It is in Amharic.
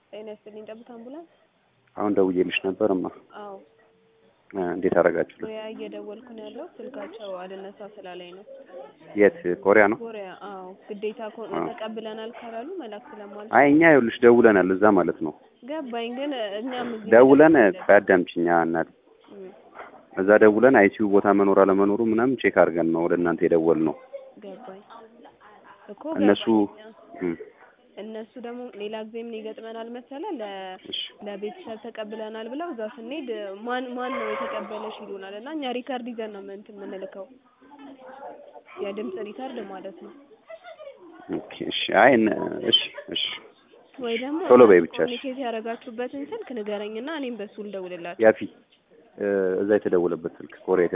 ጤና ይስጥልኝ። ጠብታ አምቡላንስ? አሁን ደውዬልሽ ነበርማ። አዎ እ እንዴት አደረጋችሁልን? ኮሪያ እየደወልኩ ነው ያለው ስልካቸው አልነሳ ስላለኝ ነው። የት ኮሪያ ነው? ኮሪያ አዎ ግዴታ ኮ- አዎ። ተቀብለናል ካላሉ መላክ ስለማልችል አይ እኛ ይኸውልሽ ደውለናል እዛ ማለት ነው። ገባኝ። ግን እኛም እዚህ ደውለን መደወል ቆይ አዳምጪኝ እናት እም፣ እዛ ደውለን አይሲዩ ቦታ መኖር አለመኖሩ ምናምን ቼክ አድርገን ነው ወደ እናንተ የደወል ነው። ገባኝ እኮ እነሱ ገባኝ። እም፣ እነሱ ደግሞ ሌላ ጊዜ ምን ይገጥመናል መሰለ ለ እሺ ለቤተሰብ ተቀብለናል ብለው እዛ ስንሄድ ማን ማን ነው የተቀበለሽ ይሉናል እና እኛ ሪከርድ ይዘን ነው ምን እንትን የምንልከው የድምፅ ሪከርድ ማለት ነው። ኦኬ እሺ አይ እነ- እሺ እሺ ወይ ደግሞ ቶሎ በይ ብቻ እሺ። ኮሚኒኬት ያደረጋችሁበትን ስልክ ንገረኝና እኔም በሱ ልደውልላችሁ። ያፊ እ፣ እዛ የተደወለበት ስልክ ኮሪያ